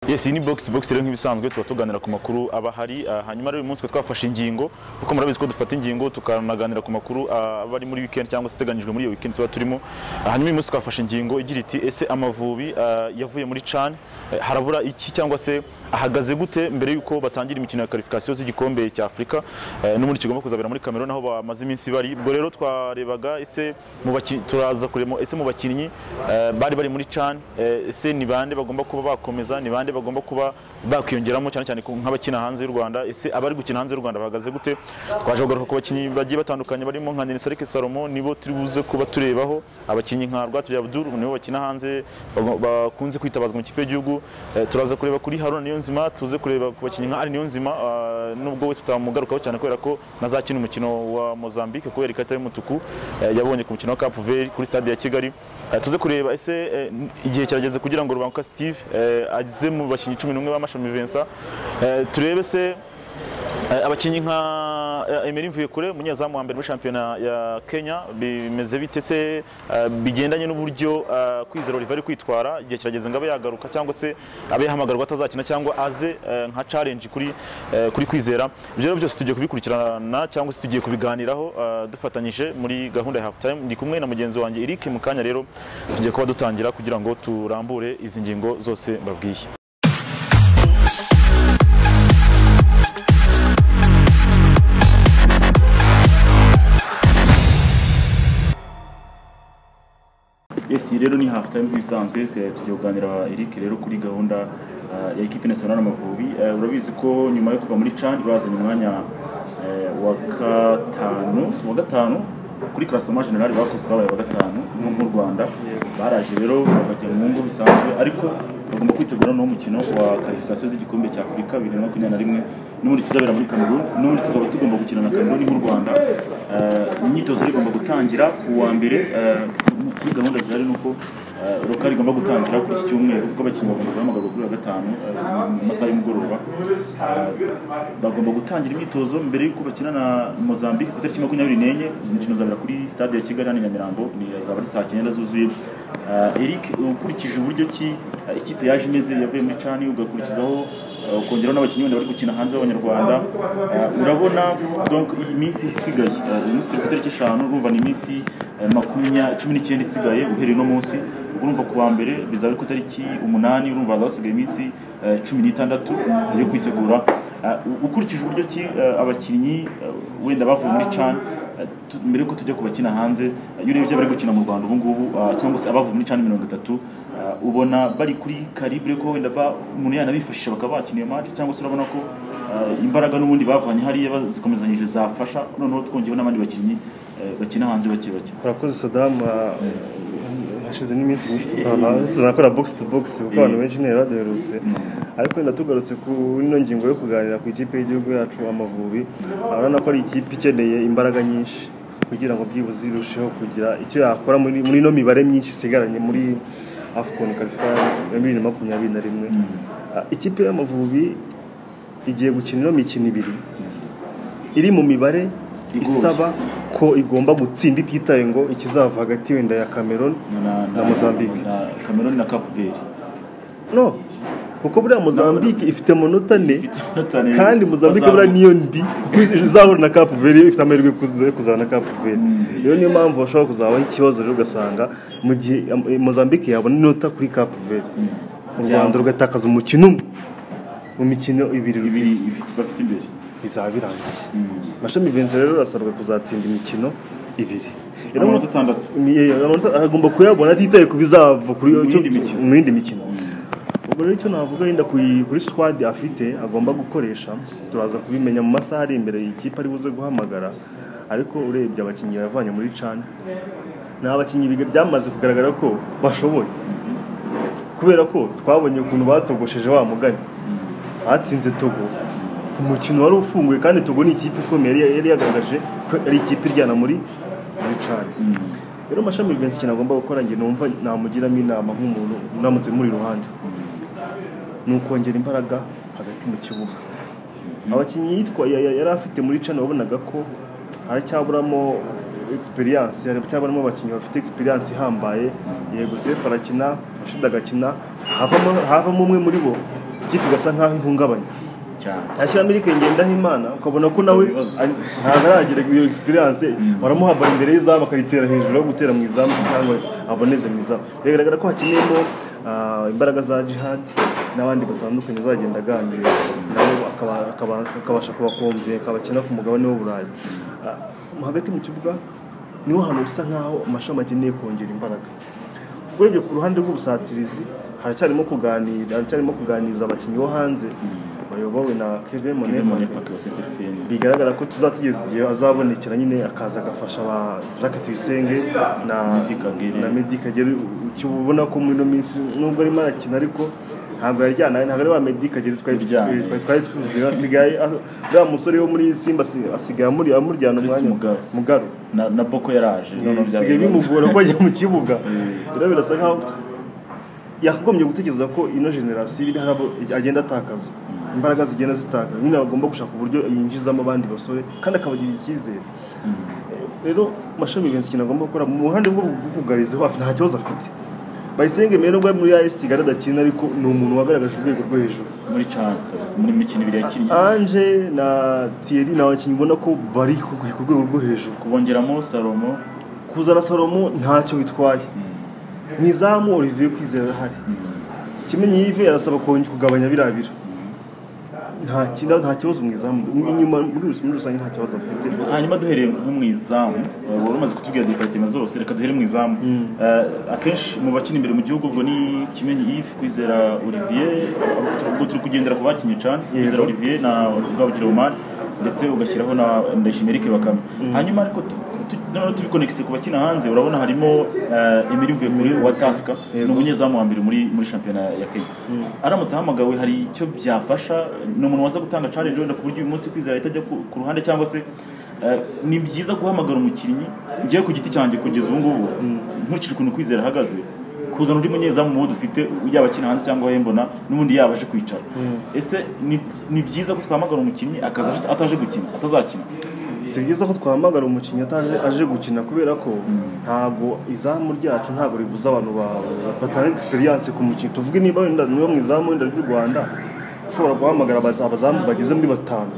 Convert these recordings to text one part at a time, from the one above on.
yes iyi ni box to box rero nk'ibisanzwe tuba tuganira ku makuru aba ahari ah, hanyuma rero uyu munsi tukaba twafashe ingingo kuko murabizi ko dufata ingingo tukanaganira ku makuru ah, aba ari muri weekend cyangwa se ateganyijwe muri iyo weekend tuba turimo Ah, hanyuma uyu munsi twafashe ingingo igira iti ese amavubi ah, yavuye muri CHAN eh, harabura iki cyangwa se ahagaze gute mbere y'uko batangira imikino ya qualification z'igikombe cya Afurika eh, no muri kigomba kuzabera muri Cameroon aho bamaze iminsi bari ubwo rero twarebaga ese mu bakinnyi turaza kuremo ese mu bakinnyi eh, bari bari muri CHAN eh, ese ni bande bagomba kuba bakomeza ni bande bagomba kuba bakwiyongeramo cyane cyane ku- nk'abakina hanze y'u Rwanda ese abari gukina hanze y'u Rwanda bahagaze gute twaje kugaruka ku bakinnyi bagiye batandukanye barimo nka Nene Sarike Salomo nibo turi buze kuba turebaho abakinnyi nka Rwatubya Abdul nibo bakina hanze bago- bakunze kwitabazwa mu kipe y'igihugu Eh, turaza kureba kuri Haruna Niyonzima tuze kureba ku bakinnyi nka Ari Niyonzima ah, nubwo we tutamugarukaho cyane kubera ko nazakina umukino wa Mozambique kubera ikarita y'umutuku eh, yabonye ku mukino wa Cap Verde kuri stade ya Kigali Eh, tuze kureba ese eh, n- igihe kirageze kugira ngo Rubanguka Steve eh, ageze mu bakinnyi cumi n'umwe b'amashami Vincent Eh, turebe se Eh, abakinnyi nka eh, Emery Mvuyekure umunyezamu wa mbere muri shampiyona ya Kenya bimeze bite se eh, bigendanye n'uburyo eh, kwizera Olivier ari kwitwara igihe kirageze ngo abe yagaruka cyangwa se abe yahamagarwa atazakina cyangwa aze eh, nka challenge kuri eh, kuri kwizera ibyo rero byose tugiye kubikurikirana cyangwa se tugiye kubiganiraho eh, dufatanyije muri gahunda ya half time ndi kumwe na mugenzi wanjye Eric mu kanya rero tugiye kuba dutangira kugira ngo turambure izi ngingo zose mbabwiye Yes, iyi rero ni half time nk'ibisanzwe eh, tugiye kuganira Eric rero kuri gahunda eh, ya equipe nationale Amavubi Eh, urabizi ko nyuma yo kuva muri CHAN bazanye umwanya eh, wa gatanu wa gatanu kuri classement general bakoze babaye wa gatanu nko mu Rwanda baraje rero bakajya mu ngo bisanzwe ariko bagomba kwitegura n'uwo mukino wa qualification z'igikombe cya Afurika bibiri na makumyabiri na rimwe n'ubundi kizabera muri Cameroon n'ubundi tukaba tugomba gukina na Cameroon n'u Rwanda Eh, imyitozo rero igomba gutangira ku wa mbere eh, kuri gahunda zihari ni uko eh, roka rigomba gutangira kuri iki cyumweru kuko abakinnyi bagomba guhamagarwa kuri wa gatanu eh, mu masaha y'umugoroba Eh, bagomba gutangira imyitozo mbere y'uko bakina na mozambique ku itariki makumyabiri n'enye imikino izabera kuri stade ya kigali hano i nyamirambo ni azaba ari saa cyenda zuzuye Eh, eric ukurikije uburyo ki eh, ikipe yaje imeze yavuye muri cani ugakurikizaho eh, ukongeraho n'abakinnyi wenda bari gukina hanze b'abanyarwanda Eh, urabona donc iyi minsi isigaye Eh, uyu munsi turi ku itariki eshanu urumva ni iminsi eh, makumya cumi n'icyenda isigaye uhereye uno munsi urumva ku wa mbere bizaba ari ku itariki umunani urumva hazaba hasigaye iminsi eh, cumi n'itandatu yo kwitegura Eh, u- ukurikije uburyo ki eh, abakinnyi eh, wenda bavuye muri cani eh, tu- mbere yuko tujya kubakina hanze eh, iyo urebye bari gukina mu rwanda ubu ngubu eh, cyangwa se abavuye muri cani mirongo itatu eh, ubona bari kuri karibre ko wenda ba- umuntu yanabifashisha bakaba bakina iyo match cyangwa se urabona ko eh, imbaraga n'ubundi bavanye hariya bazikomezanyije zafasha noneho twongeyeho n'abandi bakinnyi eh, bakina hanze bake bake urakoze sadamu hashize n'iminsi myinshi tutana- tunakora box to box kuko abantu benshi ntiyari baduherutse ariko wenda tugarutse ku ino ngingo yo kuganira ku ikipe y'igihugu yacu amavubi urabona ko ari ikipe ikeneye imbaraga nyinshi kugira ngo byibuze irusheho kugira icyo yakora muri muri ino mibare myinshi isigaranye muri afcon qualifier ya bibiri na makumyabiri na rimwe Ah, ikipe y'amavubi igiye gukina ino mikino ibiri iri mu mibare Igoye. isaba ko igomba gutsinda ititaye ngo ikizava hagati wenda ya Cameroon na Mozambique. na Cameroon na Cape Verde no kuko buriya Mozambique ifite amanota ane Ifite amanota ane. kandi Mozambique Bazamuka. buriya niyo mbi uzahura na Cape Verde iyo ifite amahirwe yo kuza- yo kuzana na Cape Verde Mm. iyo niyo mpamvu bashobora kuzabaho ikibazo rero ugasanga mu gihe eh, Mozambique yabona inota kuri Cape Verde u Rwanda rugatakaza umukino umwe mu mikino ibiri ibiri ifite bafite imbere bizaba birangiye Mm. mashami Vincent rero arasabwa kuzatsinda imikino ibiri Rero amanota atandatu Ye- ye- amanota agomba kuyabona atitaye ku bizava kuri Mu yindi mikino. mu yindi mikino ubwo rero icyo navuga yenda kuri kuri squad afite agomba gukoresha turaza kubimenya mu masaha ari imbere iyi kipe ari buze guhamagara ariko urebye abakinnyi yavanye muri can ni abakinnyi biga- byamaze kugaragara ko bashoboye kubera ko twabonye ukuntu batogosheje wa mugani batsinze togo umukino wari ufunguye kandi togo ni ikipe ikomeye yari- yari yagaragaje ko ari ikipe iryana muri muri can Mm. rero mashami Vincent ikintu agomba gukora njye numva namugiramo inama nk'umuntu unamutse muri iruhande ni ukongera imbaraga hagati mu kibuga abakinnyi yitwa ya- ya- yari afite muri cana wabonaga ko aracyaburamo experience aracyaburamo abakinnyi bafite experience ihambaye yego sefu arakina ashida agakina havamo havamo umwe muri bo ikipe igasa nk'aho ihungabanye cyane yashyiramo iri ngendaho imana ukabona ko nawe Ibibazo. ari- ntabwo aragira iyo egisperiyanse baramuhabara imbere y'izamu akaritera hejuru yo gutera mu izamu cyangwa aboneze mu izamu biragaragara ko hakeneyemo ah, imbaraga za jihad n'abandi batandukanye azagenda aganira nabo akaba- akaba- akabasha kubakomvira akabakina ku mugabane w'uburayi Ah, hagati mu kibuga niho hantu bisa nk'aho amashami akeneye kongera imbaraga urebye ku ruhande rw'ubusatirizi haracyarimo kuganira haracyarimo kuganiriza abakinnyi bo hanze bayobowe na Kevin Monepa bigaragara ko tuzatugeza igihe azabonekera nyine akaza agafasha ba Jacques Tuyisenge na Medi Kagere. na Medi Kagere ukibona ko muri ino minsi nubwo arimo arakina ariko ntabwo yaryanaye ntabwo ari wa Medi Kagere twari Uryamye. twari twari tuzi asigaye ah, uriya musore wo muri Simba asi- asigaye amuri amuryana Chris umwanya Mugaru. Mugaru na na boko yaraje noneho bisigaye bimugora ko ajya mu kibuga rero birasa nkaho yakagombye gutekereza ko ino generasiyo iri harabo agenda atakaza imbaraga zigenda zitakaza nyine agomba gushaka uburyo yinjizamo abandi basore kandi akabagira icyizere rero mashami Vincent ikintu agomba gukora mu ruhande rwo kugariza hafi nta kibazo afite bayisenge mbere nubwo ari muri AS Kigali adakina ariko ni umuntu wagaragaje urwego rwo hejuru muri chan kabisa muri mikino ibiri yakinnye Ange na Thierry ni abakinnyi ubona ko bari ku ku rwego rwo hejuru kubongeramo salomo kuzana salomo ntacyo bitwaye mu izamu olivier kwizera arahari kimenyi yive arasaba kongera kugabanya biriya biro nta kina- nta kibazo mu izamu inyuma muri rus- muri rusange nta kibazo afite hanyuma duhereye nko mu izamu eh, wari umaze kutubwira departement zose reka duhere mu izamu Eh, akenshi mu bakina imbere mu gihugu ubwo ni kimenyi yves kwizera olivier ubwo turi kugendera ku bakinnyi cyane kwizera Yego. olivier na rwabugiri omar ndetse ugashyiraho na ndayishimiye eric bakame hanyuma ariko tu- tu- noneho tubikonekise ku bakina hanze urabona harimo eh, emiri mvuye kuri wa tasika ni umunyezamu wa mbere muri muri shampiyona ya kenya aramutse ahamagawe hari icyo byafasha ni umuntu waza gutanga challenge wenda ku buryo uyu munsi kwizera ahita ajya ku- ku ruhande cyangwa se eh, ni byiza guhamagara umukinnyi ngewe ku giti cyanjye kugeza ubu ngubu nkurikije ukuntu kwizera ahagaze kuzana undi munyezamu mubo dufite yaba akina hanze cyangwa hembona n'ubundi yaba aje kwicara ese ni ni byiza ko twahamagara umukinnyi akaza aje- ataje gukina atazakina si byiza ko twahamagara umukinnyi ataje aje gukina kubera ko ntabwo izamu ryacu ntabwo ribuza abantu ba- batanga egisperiyanse ku mukinnyi tuvuge niba wenda niba mu izamu wenda ry'u rwanda ushobora guhamagara abaza- abazamu bageze muri batanu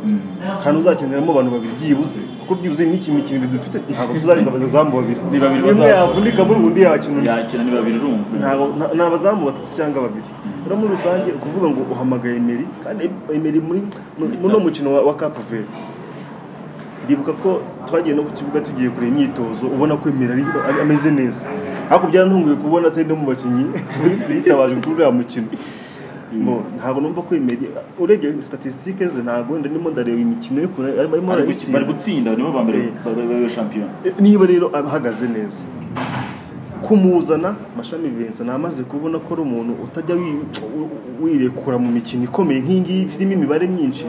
kandi uzakeneramo abantu babiri byibuze kuko byibuze n'iki mikino ibiri dufite ntabwo tuzarenza abazamu babiri Ni babiri umwe bazava. yavunika muri undi yakina undi yakina ni babiri urumva ntabwo nta- ni abazamu batatu cyangwa babiri rero muri rusange ukuvuga ngo uhamagaye emeri kandi emeri muri muri uno mukino wa, wa kapu veri ndibuka ko twagiye no ku kibuga tugiye kureba imyitozo ubona ko emeri ari, ari- ameze neza ariko byarantunguye kubona atari no mu bakinnyi yitabaje kuri uriya mukino Bo, ntabwo numva ko emeri urebye statisitike ze ntabwo wenda ndimo ndareba imikino yo kure arimo Bari gutsi- arayitsinda. bari gutsinda nibo ba mbere Eh. babaye shampiyona niba rero ahagaze neza kumuzana mashami Vincent namaze kubona ko ari umuntu utajya wi- u- u- wirekura mu mikino ikomeye nk'iyi ngiyi irimo imibare myinshi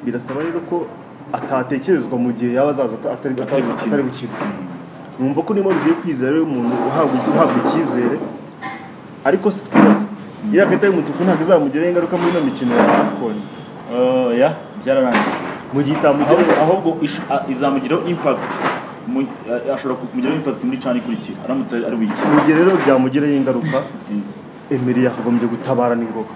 birasaba rero ko atatekerezwa mu gihe yaba azaza ata- atari atari- gukina. atari gukina numva ko niba bigiye kwizera rero umuntu uhabwa uhabwa icyizere ariko si twibaze iriya karita y'umutuku ntabwo izamugira ingaruka muri ino mikino ya afcon Eh, ya byararangiye mu gihe itamugira ahubwo ahubwo ish- a- izamugiraho impact mu- eh, ashobora kumugiraho impact muri chan ikurikira aramutse ari wiki mu gihe rero byamugiraho ingaruka emeri yakagombye gutabara n'ingoga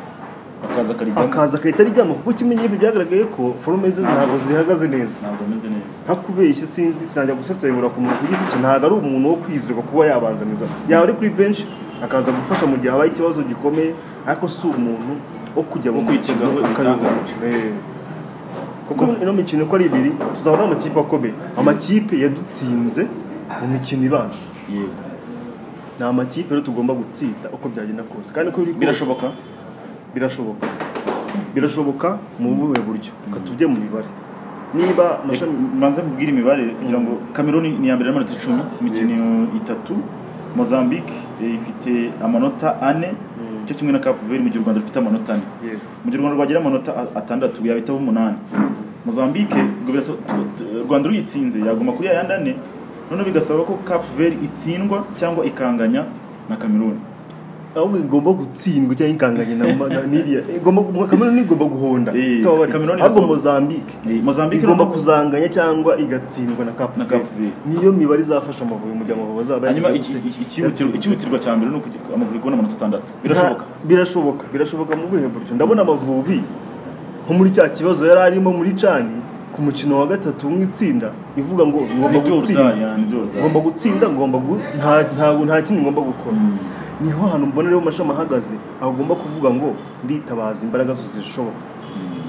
akaza akarijyamo akaza agahita aryama kuko kimenye ibi byagaragaye ko forume ze ntabwo zihagaze neza ntabwo ameze neza ntakubeshye sinzi sinajya gusesengura ku muntu ku giti cye ntabwo ari umuntu wo kwizirwa kuba yabanzaniza yaba ari kuri benshi akaza gufasha mu gihe habaye ikibazo gikomeye ariko si umuntu wo kujya mu Wo mukino kwitega akayoba ibitangaza. Eh. kuko ino mikino uko ari ibiri tuzahura amakipe akomeye amakipe yadutsinze mu mikino ibanza yego ni amakipe rero tugomba gutsinda uko byagenda kose kandi uko biri kose- birashoboka birashoboka birashoboka mu buhe buryo reka tujye mu mibare niba amashami manze mubwire imibare kugira ngo kameruni ni iya mbere n'amanota icumi imikino itatu mozambique eh, ifite amanota ane cyo kimwe na cape verde mu gihe u rwanda rufite amanota ane Yego. mu gihe u rwanda rwagira amanota a- atandatu yahitaho umunani mozambique ubwo birasa tu- tu- u rwanda ruyitsinze yaguma kuri yayandi ane noneho bigasaba ko cape verde itsindwa cyangwa ikanganya na kameruni ahubwo igomba gutsindwa cyangwa ikanganye na na- n'iriya igomba gu- Cameroon igomba guhonda Eh, Tutababarira. Cameroon ahubwo irasaba- Mozambique Eh, Mozambique igomba no- kuzanganya cyangwa igatsindwa na Cape Na Verde. Cape Verde. niyo mibare izafasha Amavubi mu gihe Amavubi azaba hanyuma yagize iki- gute- iki- ikihutirwa ikihutirwa cya mbere ni ukugira- amavubi kubona amanota atandatu birashoboka Nta- birashoboka birashoboka mu rwego buryo ndabona Amavubi nko muri cya kibazo yari arimo muri cani ku mukino wa gatatu mu itsinda ivuga ngo ngomba ni gutsinda dorudani ni dorudani ngomba gutsinda ngomba gu- nta nta- nta kindi ngomba gukora niho hantu mbona rero mashami ahagaze agomba kuvuga ngo nditabaza imbaraga zose zishoboka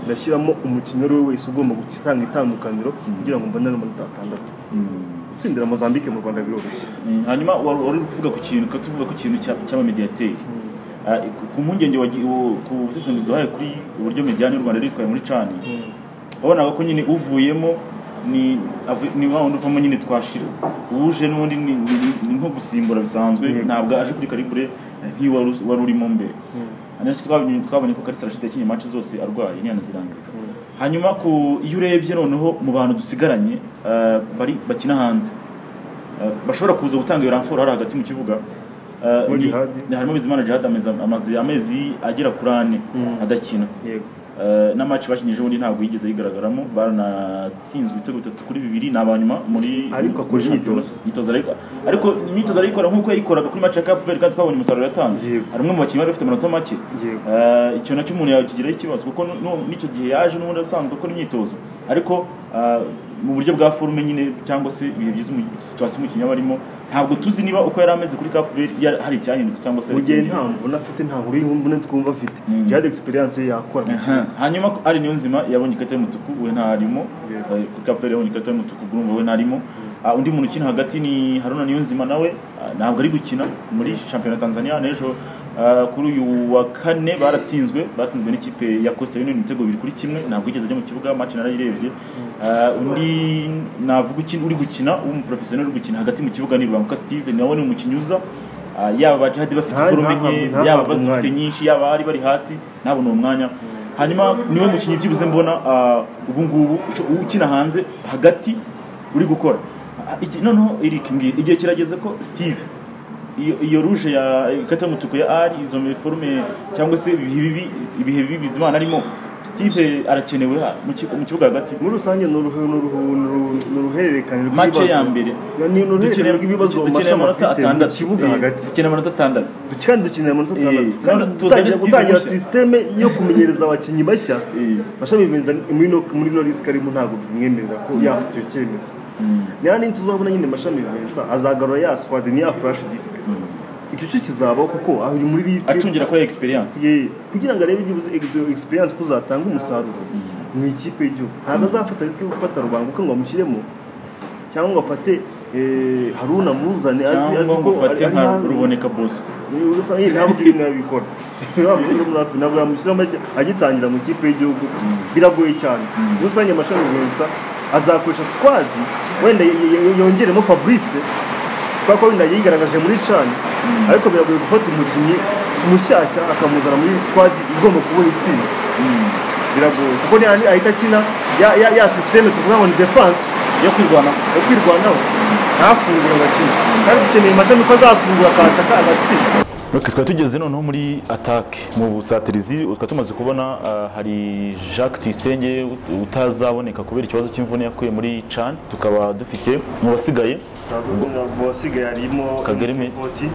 ndashyiramo umukinnyi uwo ari we wese ugomba gutanga itandukaniro kugira ngo mbonere amanota atandatu gutsindira mozambique mu rwanda biroroshye Eh, hanyuma wari wari uri kuvuga ku kintu tukaba tuvuga ku kintu cya- cy'abamediyateri Ah, ku- ku mpungenge wagi- wo- ku busesenguzi duhaye kuri uburyo mediyani y'u rwanda yitwaye muri cani wabonaga ko nyine uvuyemo ni avu- ni wa wundi uvamo nyine twashira uje n'ubundi ni ni- ni nko gusimbura bisanzwe ntabwo aje kuri karibure nk'iyo wari uzi- wari urimo mbere Hanyuma twabonye- twabonye ko karisa arashita yakinnye match zose arwaye ntiyanazirangiza hanyuma ku iyo urebye noneho mu bantu dusigaranye ah, bari bakina hanze Eh, bashobora kuza gutanga iyo ramforo hari hagati mu kibuga Eh, Muri ni- Jihadi? ni harimo bizimana jihad amezi amaze amezi agera kuri ane adakina yego Eh, na match bakinyije ubundi ntabwo yigeze yigaragaramo baranatsinzwe ibitego bitatu kuri bibiri ni abanyuma muri Ariko akora muri shampiyona. imyitozo. imyitozo ariko ariko imyitozo arayikora nk'uko yayikoraga kuri match ya Cap Verde kandi twabonye umusaruro yatanze Yego. hari umwe mu bakinnyi bari bafite amanota make Yego. Eh, icyo nacyo umuntu yakigiraho ikibazo kuko nu- nu- n'icyo gihe yaje n'ubundi asanzwe akora imyitozo ariko eh, mu buryo bwa forume nyine cyangwa se ibihe byiza umu- situwasiyo umukinnyi aba arimo ntabwo tuzi niba uko yari ameze kuri Cap Verde yari- hari icyahindutse cyangwa se mu hari gihe ikindi. nta mvune afite nta nkuru y'imvune twumva afite Mm. jihad experience ye yakora mu kibuga. Aha. hanyuma ko- ari niyo nzima yabonye ikarita y'umutuku we ntarimo Yeah. Eh, kuri kapiteri yabonye ikarita y'umutuku urumva we ntarimo Ah, undi muntu ukina hagati ni haruna niyo nzima nawe ah, ntabwo ari gukina muri shampiyona ya tanzania n'ejo ah, kuri uyu wa kane baratsinzwe batsinzwe n'ikipe ya costa union ibitego bibiri kuri kimwe ntabwo yigeze ajya mu kibuga match narayirebye Ah, undi navuga ukina- uri gukina w'umuprofesiyoneri uri gukina hagati mu kibuga ni rubanguka steve nawe ni umukinnyi uza Ah, yaba bajihadi bafite Nta- forume ntahabwa- nke ntahabwa yaba bazifite umwanya. nyinshi yaba bari bari hasi ntabona uwo mwanya hanyuma niwe mukinnyi byibuze mbona ah, ubu ngubu uco- ukina hanze hagati uri gukora Ah, iki- noneho Eric mbwira igihe kirageze ko Steve iyo, iyo ruje ya ikata y'umutuku ya ari izo forume cyangwa se ibihe bibi ibihe bibi bizimana arimo Steve arakenewe ah, mu ki- mu kibuga hagati muri rusange ni uruhu- ni uruhu- ni uruhu- ni uruhererekane mace ya rw'ibibazo. mbere ni uruhererekane dukeneye rw'ibibazo dukeneye amashami amanota afite mu atandatu kibuga Eh, hagati dukeneye amanota atandatu Duke- kandi dukeneye amanota atandatu Eh, kandi tuzane gutangira- Steve gutangira mushya. sisiteme yo kumenyereza abakinnyi bashya Eh. mashami bibenza muri no muri no risk arimo ntabwo bimwemerera ko yafata icyo cyemezo niba n'indi tuzabona nyine mashami bibenza azagarura ya squad ni ya flash disk icyo cyo kizabaho kuko ari muri risk acungira kuri experience Ye- kugira ngo arebe byibuze egizo- experience ko uzatanga umusaruro mu ikipe y'igihugu ntabwo azafata risiko yo gufata rubanguka ngo amushyiremo cyangwa ngo afate eh, haruna amuzane azi azi cyangwa ngo ko ufate ari- nka ari- ruboneka bosco Niba usa nk'iyi ntabwo ibyo bintu yabikora wamushyira muri api ntabwo yamushyira make agitangira mu ikipe y'igihugu biragoye cyane muri rusange amashami meza azakoresha squadi wenda y- y- yongeremo fabrice kubera ko wenda yigaragaje muri cani ariko biragoye gufata umukinnyi mushyashya akamuzana muri squadi igomba kubuha intsinzi biragoye kuko niya- ahita akina ya- ya- ya sisiteme tuvuga ngo ni defanse yo kwirwanaho yo kwirwanaho ntafungura abakinnyi kandi dukeneye amashami ko azafungura akashaka agatsinda Ok, twari tugeze noneho muri atake mu busatirizi twari tumaze kubona ah, hari jacques tuyisenge utazaboneka kubera ikibazo cy'imvune yakuye muri can tukaba dufite mu basigaye mu basigaye harimo Kagere me- Mutoti.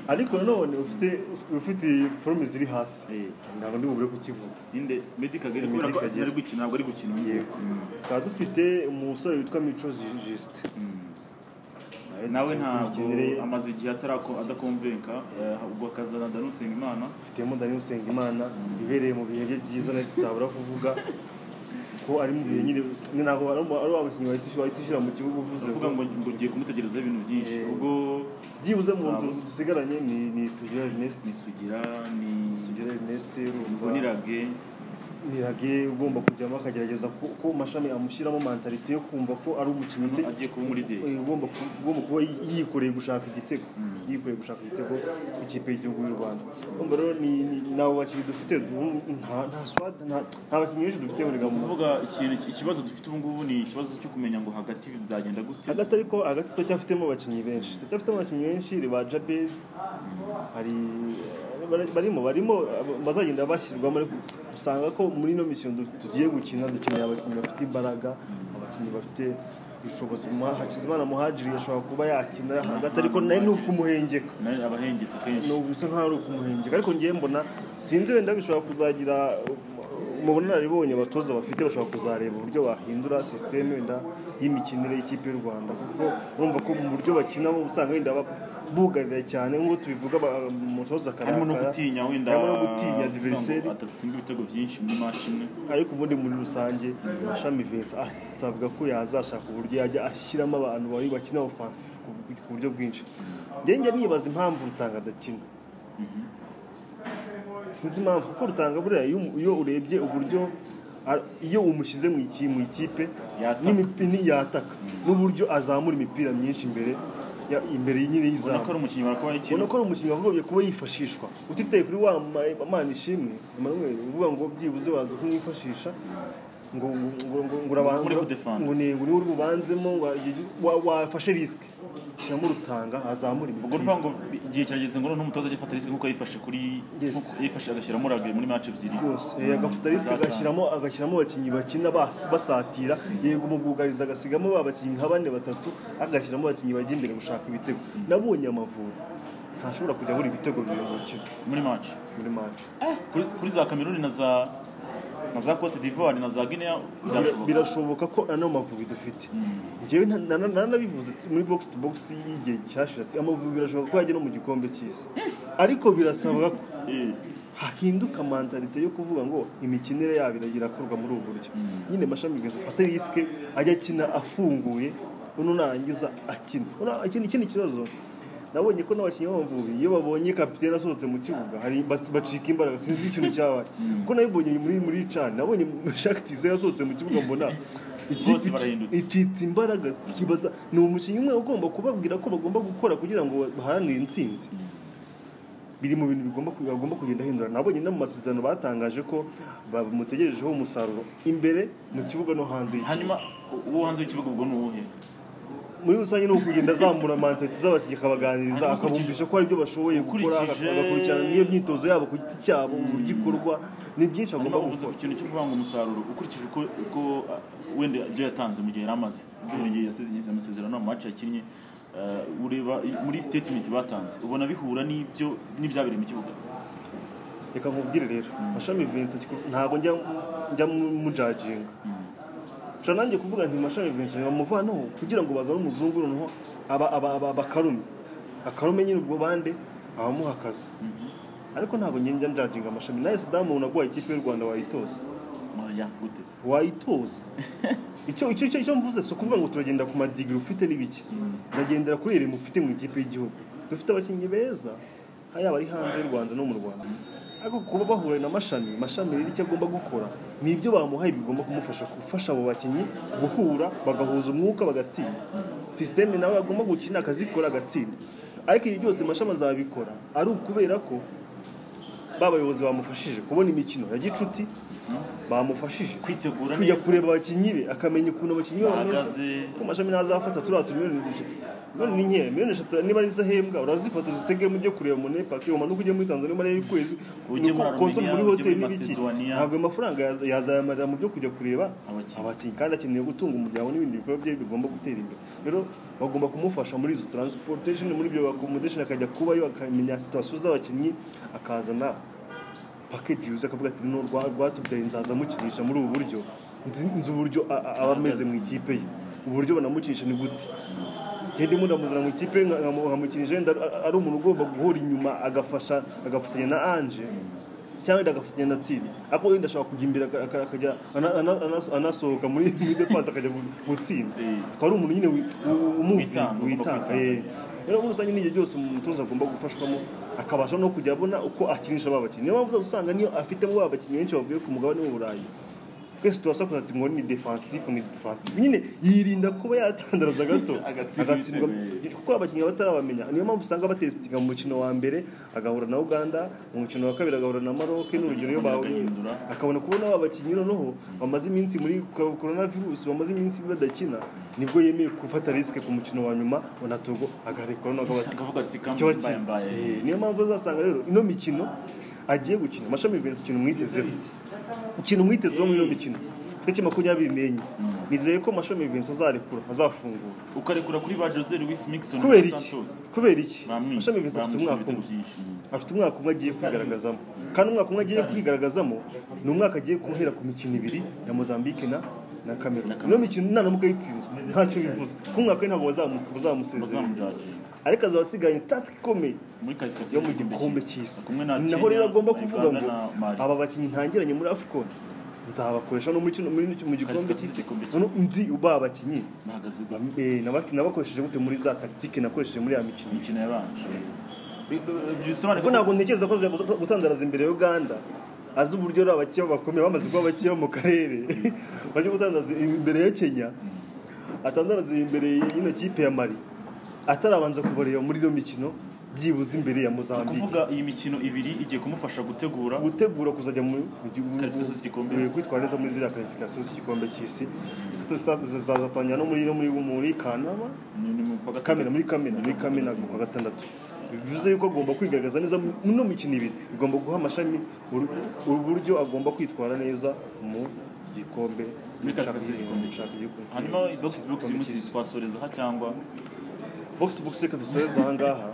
ariko nanone ufite ufite forume ziri hasi ntabwo ndi bubure kukivuga inde meddy kagere kubera ko ari gukina ntabwo ari gukina Yego. tukaba dufite umusore witwa mico Ju- juste nawe ntabwo ntabwo amaze igihe atarako adakomvenka ubwo akazana danusenga imana dufitemo dani usengimana ibereye mu bihe bye byiza nacyo tutabura kuvuga ko ari mu bihe nyine ni ntabwo ari mu- ari wa bakinnyi wahita ushyira- wahita ushyira mu kibuga uvuze avuga ngo ngo ngo ngiye kumutegerezaho ibintu byinshi Yego. ubwo byibuze mu nzu dusigaranye ni ni sugira ernest nisugira ni sugira ernest urumva ubwo nirage nirage ugomba kujyamo akagerageza ko, ko mashami amushyiramo mentalite yo kumva ko ari umukinnyi ute- agiye kuba muri day eh, ugomba ku- ugomba kuba yi- yikoreye gushaka igitego yikoreye gushaka igitego ku ikipe y'igihugu y'u rwanda urumva rero ni- ni- nabo bakinnyi dufite du- nta nta swad- nta- nta bakinnyi benshi dufite muri gahunda kuvuga ikintu ikibazo dufite ubu ngubu ni ikibazo cyo kumenya ngo hagati bizagenda gute hagati ariko hagati turacyafitemo abakinnyi benshi turacyafitemo abakinnyi benshi ba jabel hari bari- barimo barimo abo- bazagenda bashyirwamo ariko usanga ko muri ino mikino du- tugiye gukina dukeneye abakinnyi bafite imbaraga abakinnyi bafite ubushobozi Ma- hakizimana muhajiri ashobora kuba yakina hagati ariko nawe ni ukumuhengeka nayo abahengetse kenshi ni bisa nkaho ari ukumuhengeka ariko ngiye mbona sinzi wenda bishobora kuzagira um, mu bunararibonye abatoza bafite bashobora kuzareba uburyo bahindura sisiteme wenda y'imikinire y'ikipe y'u rwanda kuko urumva ko mu buryo bakina bo usanga wenda ba- bugarira cyane nk'uko tubivuga ba- umutoza harimo no akarakara, gutinya wenda harimo no gutinya kugira ngo adiveriseri adatsinda ibitego byinshi muri match imwe ariko ubundi muri rusange mashami vincent asabwa ko yazashaka uburyo yajya ashyiramo abantu bari bakina offensive ku bu- ku buryo bwinshi ngenge nibaza impamvu rutanga adakina sinzi impamvu kuko rutanga buriya iyo umu- iyo urebye uburyo ar- iyo umushyize mu iki- mu ikipe Yataka. n'imipi- ni- yataka n'uburyo azamura imipira myinshi imbere ya- imbere nyine ubona y'izamu ko ari umukinnyi barakuba ubona ikintu ko ari umukinnyi wagombye kuba yifashishwa utiteye kuri wa Ma- Mana ishimwe Emmanuel uvuga ngo byibuze waza kumwifashisha ngo ngo ngo ngo urabanza Uri kudefanda. ngo ni ngo niwe uri bubanzemo ngo igihe- wa- wafashe risike shyiramo rutanga azamura ubwo ni imipira ukuvuga ngo igihe kirageze ngo noneho umutoza ajye afata risike nk'uko yifashe kuri Yes. nk'uko yifashe agashyiramo rage muri match ebyiri yose Eh, agafata risike Zatanga. agashyiramo agashyiramo abakinnyi bakina bas- basatira yego mu bwugarizi agasigamo ba bakinnyi nka bane batatu agashyiramo abakinnyi bajya imbere gushaka ibitego nabonye amavubi ntashobora kujya abura ibitego bibiri mu mukino muri match muri match kuri, kuri za Cameroon na za na za Cote d'Ivoire na za Guinea Bira- byashoboka birashoboka ko ano mavubi dufite njyewe nta- na- na- nanabivuze ati- muri box to box y'igihe cyashize ati amavubi birashoboka ko yajya no mu gikombe cy'isi ariko birasabwa ko Eh, hahinduka mantalite yo kuvuga ngo imikinire yabo iragira akorwa muri ubu buryo nyine mashami gaza afate risike ajya akina afunguye uno narangiza akina Una- ikindi ikindi kibazo nabonye ko n'abakinnyi b'amavubi iyo babonye kapitene asohotse mu kibuga hari bas- bacika imbaraga sinzi ikintu cyabaye kuko nabibonye muri muri cani nabonye Jacques Tizé yasohotse mu kibuga mbona Bose barahindutse. icitse imbaraga kibaza ni umukinnyi umwe ugomba kubabwira ko bagomba gukora kugira ngo baharanire intsinzi biri mu bintu bigomba ku- bagomba kugenda ahindura nabonye no mu masezerano batangaje ko bamutegerejeho umusaruro imbere mu kibuga no hanze y'iki- hanyuma uwo hanze w'ikibuga ubwo ni uwuhe muri rusange ni ukugenda azamura mantate z'abakinnyi akabaganiriza Hanyuma akabumvisha ko hari ibyo bashoboye gukora ukurikije- agakurikirana n'iyo myitozo yabo ku giti cyabo uburyo ikorwa ni byinshi hanyuma agomba uvuze gukora ku kintu cyo kuvuga ngo umusaruro ukurikije uko uko ah, wenda ibyo yatanze mu gihe yari amaze ubwo igihe yasize igihe amasezerano mu match yakinnye eh, ureba i- muri statement batanze ubona bihura n'ibyo n'ibyabiri mu kibuga reka nkubwire rero mashami vincent kiko- ntabwo njya njya mu- mujajinga nshobora nanjye kuvuga nti mashami vincent bamuvanaho kugira ngo bazane umuzungu noneho aba- aba- aba- abakarume akarume nyine ubwo bande abamuha akazi ariko ntabwo njya njya njajinga amashami nawe sidamu umuntu aguhaye ikipe y'u rwanda wayitoza Maya guteze wayitoza icyo icyo icyo icyo mvuze si ukuvuga ngo turagenda ku madigiri ufite n'ibiki ndagendera kuri iri mufite mu ikipe y'igihugu dufite abakinnyi beza yaba ari hanze y'u rwanda no mu rwanda ariko kuba bahura na mashami mashami rero icyo agomba gukora ni ibyo bamuhaye bigomba kumufasha gufasha abo bakinnyi guhura bagahuza umwuka bagatsinda sisiteme nawe agomba gukina akazikora agatsinda ariko ibi byose mashami azabikora ari ukubera ko ba bayobozi bamufashije kubona imikino ya gicuti bamufashije kwitegura kujya neza kureba abakinnyi be akamenya ukuntu abakinnyi be bameze Bahagaze. ko amashami ntazafata turiya tumiliyoni eshatu miliyoni ni nkeya miliyoni eshatu niba arizo ahembwa urazifata uzitegemo ujye kureba munepaki umanuke ujye muri tanzania umare y'ukwezi Ujye nuko muri konsa Armenia, muri ujye hoteli muri n'ibiki Macedonia. ntabwo ayo mafaranga yaza- yazayamarira mu byo kujya kureba Abakinnyi. abakinnyi kandi akeneye gutunga umuryango n'ibindi bikorwa bye bigomba gutera imbere rero bagomba kumufasha muri izo transportation muri ibyo accommodation akajya kubayo akamenya situasiyo z'abakinnyi akazana package yuzuye akavuga ati no rwa- rwatubyaye nzaza mukinisha muri ubu buryo nzi nzi uburyo a- a- aba ameze mu ikipe ye uburyo banamukinisha ni gute ngende mudamuzana mu ikipe nka- nka- nkamukinisha wenda ari- ari umuntu ugomba guhora inyuma agafasha agafatanya na anje cyangwa wenda agafatanya na tsinda ariko wenda ashobora kujya imbere aka- aka- akajya ana- ana- anas- anasohoka muri muri defense akajya mu- gutsinda Eh. akaba ari umuntu nyine wi- u- Witanga, umuvinga ugomba witanga kwitanga. eh. rero muri rusange n'ibyo byose umutoza agomba gufashwamo akabasha no kujya abona uko akinisha ba bakinnyi niyo mpamvu uzasanga niyo afitemo ba bakinnyi benshi bavuye ku mugabane w'uburayi twese turasa kugira ati ngo ni defansifu ni defansifu nyine yirinda kuba yatandaraza gato Agatsindwa agatsindwa ibitego. kuko abakinnyi batarabamenya niyo mpamvu usanga batesitinga mu mukino wa mbere agahura na uganda mu mukino wa kabiri agahura na maroc n'urugero iyo bahuye Agahindura. akabona kubona aba bakinnyi noneho bamaze iminsi muri korona virusi bamaze iminsi badakina nibwo yemeye gufata risike ku mukino wa nyuma na togo agaharekura n'akabati akavuga ati icyo kamwe mbaye bakina mbaye Eh, niyo mpamvu uzasanga rero ino mikino agiye gukina mashami Vincent ikintu mwitezeho ikintu mwitezeho muri ino mikino itariki makumyabiri n'enye nizeye ko mashami Vincent azarekura azafungura ukarekura kuri ba jose louis mixon kubera na iki santos kubera iki Bamwi- mashami Vincent bamwitse afite umwaka ibitego umwe byinshi. afite umwaka umwe agiye kwigaragazamo kandi umwaka umwe agiye kwigaragazamo ni umwaka agiye guhera ku mikino ibiri ya Mozambique na na Cameroon ino mikino nanamuka yitsinzwe ntacyo bivuze kuko umwaka we ntabwo bazamus- bazamusezerera bazamujaginga ariko azaba asigaranye tasike ikomeye muri qualification yo mu gikombe cy'isi Ni naho rero agomba kuvuga ngo aba bakinnyi ntangiranye muri afcon nzabakoresha no muri kino- muri kino- mu gikombe Qualification cy'isi z'igikombe noneho nzi ba bakinnyi bahagaze ku Eh, naba- nabakoresheje gute muri za tactique nakoresheje muri ya mikino mikino yabanje bisobanura kuko ntabwo ntekereza ko aza guta- gutandaraza imbere ya uganda azi uburyo ari abakiya bakomeye bamaze kuba abakiya mu karere bajya gutandaraza imbere ya kenya atandaraza imbere y'ino kipe ya mari atarabanza kubareba muri ino mikino byibuze imbere ya mozambique kuvuga iyi mikino ibiri igiye kumufasha gutegura gutegura kuzajya mu mu gihugu Qualification z'igikombe. mu kwitwara neza muri ziriya karifikasiyo z'igikombe cy'isi zizatangira no muri no muri muri kanama ni- ni mu kwa gatatu. kamena muri kamena muri kamena ku wa gatandatu bivuze yuko agomba kwigaragaza neza mu- no mu mikino ibiri bigomba guha amashami uru- uburyo agomba kwitwara neza mu gikombe muri qualification z'igikombe Champions cy'isi. League. hanyuma box to box uyu munsi twasorezaho cyangwa box to box reka dusoreze aha ngaha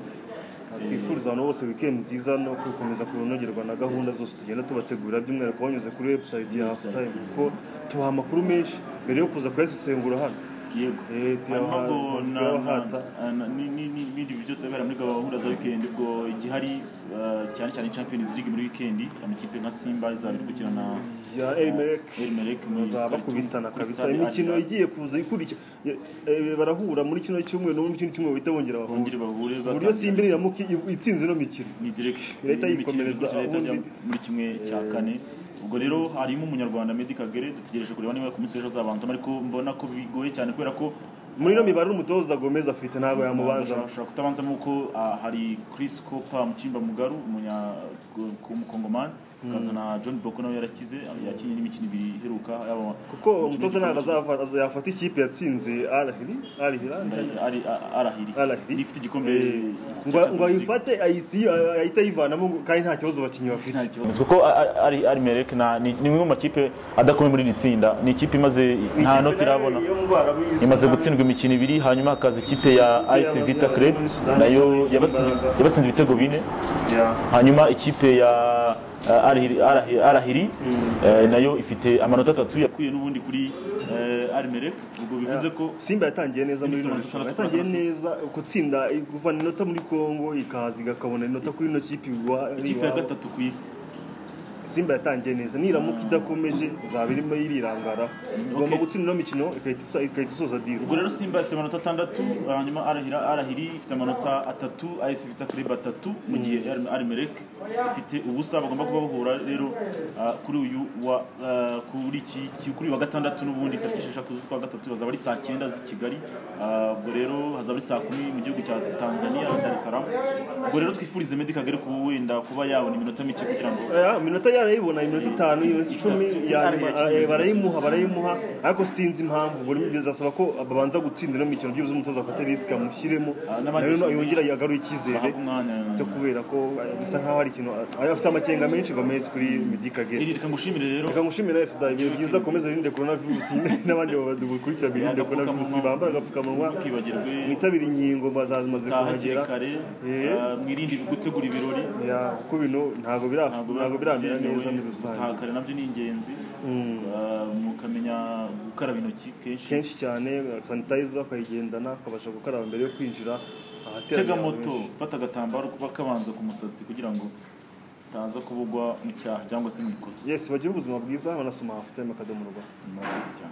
twifuriza abantu bose weekend nziza no gukomeza kunogerwa na gahunda zose tugenda tubategurira by'umwihariko banyuze kuri website ya halftime kuko tubaha amakuru menshi mbere yo kuza kuyasesengura hano yego Eh, tuyabaha- hanyuma ubwo na- tuyabahata. na- na- ni- ni- ni- ibindi bintu byose bibera muri gahunda za wikendi ubwo igihari eh, cyane cyane champions league muri wikendi amakipe nka simba izaba iri gukina na ya Elmerek elmerek bazaba kubitana kabisa imikino igiye kuza ikurikira Ya- eh, barahura muri kino cyumweru no muri kino cyumweru bahita bongera bongere bahura bahure ku buryo batangira. simba iramuka itsinze ino mikino ni direct Leta Ni imikino yikomereza ikurikira leta ahundi. ajya muri kimwe cya kane ubwo rero harimo umunyarwanda Meddie Kagere dutegereje kureba niba ku munsi w'ejo azabanzamo ariko mbona ko bigoye cyane kubera ko muri ino mibare umutoza Gomez afite ntabwo yamubanzamo ashobora kutabanzamo kuko ah, hari Chris Cooper Mchimba Mugaru umunyakongomani akazana John Boko nawe yarakize yakinnye n'imikino ibiri iheruka yaba kuko umutoza ntabwo azava- aza- yafata ikipe yatsinze Al-Ahli Al-Hilal ari- ari- arahiri Arahiri. ifite igikombe Eh, cya ngo ngo Champions League. ayifate ayisi- ahite ayivanamo ngo kandi nta kibazo abakinnyi bafite Nta kibazo. kuko ari ari merek na ni ni imwe mu makipe adakomeye muri iri tsinda ni ikipe imaze nta noti irabona imaze gutsindwa imikino ibiri hanyuma hakaza ikipe ya IC Vita Club nayo yabatsinze yabatsinze ibitego bine hanyuma ikipe ya eh, Al-Ahli- Al-Ahli- Al-Ahli eh, nayo ifite amanota atatu ya yakuye n'ubundi kuri eh, Almerek ubwo bivuze ko simba yatangiye neza muri Simba ino ifite rushanwa amanota yatangiye neza gutsinda kuvana inota muri congo ikaza igakabona inota kuri ino kipe iwa- ari ikipe ya iwabo. gatatu ku isi simba yatangiye neza niramuka idakomeje izaba irimo irirangara igomba gutsinda ino mikino igahita iso- igahita isoza diro ubwo rero simba ifite amanota atandatu hanyuma arahira arahiri ifite amanota atatu ayesi ifite akareba atatu mu gihe arimereke ifite ubusa bagomba kuba bahura rero ah, kuri uyu wa ah, kuri iki ki- kuri uyu wa gatandatu n'ubundi tariki esheshatu z'ukwa gatatu bazaba ari saa cyenda z'i kigali Ah, ubwo rero hazaba ari saa kumi mu gihugu cya tanzania dar es salaam ubwo rero twifurize meddy kagere kuba wenda kuba yabona iminota mike kugira ngo Aya, iminota yarayibona iminota itanu iminota icumi Itatu. ya nyuma, Ariya eh, kimwe. barayimuha barayimuha ariko sinzi impamvu buri mu bizasaba ko babanza gutsinda ino mikino byibuze umutoza afate risike amushyiremo n'abandi nayo bishimiye. yongera yagarure icyizere ahabwe umwanya cyo kubera ko eh, bisa nkaho hari ikintu ari afite amakenga menshi gomez kuri medikage iri reka ngushimire rero reka ngushimire wese da ibihe byiza komeza wirinde korona virusi n'abandi badukurikira birinde korona virusi bambara agapfukamunwa ntukibagirwe mwitabire inkingo bazazimaze taha hakiri kuhagera kare Eh. ah, mwirinde gutegura ibirori Ya, kuko ibintu ntabwo biraf- ntabwo biramera byemewe, neza muri rusange gutaha kare nabyo ni ingenzi Ah, mukamenya gukaraba intoki kenshi kenshi cyane sanitayiza ukayigendana ukabasha gukaraba mbere yo kwinjira ahateraniye tega abantu moto benshi. fata agatambaro kuba kabanza ku musatsi kugira ngo utaza kubugwa mu cyaha cyangwa se mu ikosa yes bagire ubuzima bwiza banasoma hafutayime akadomo rwa Murakoze cyane.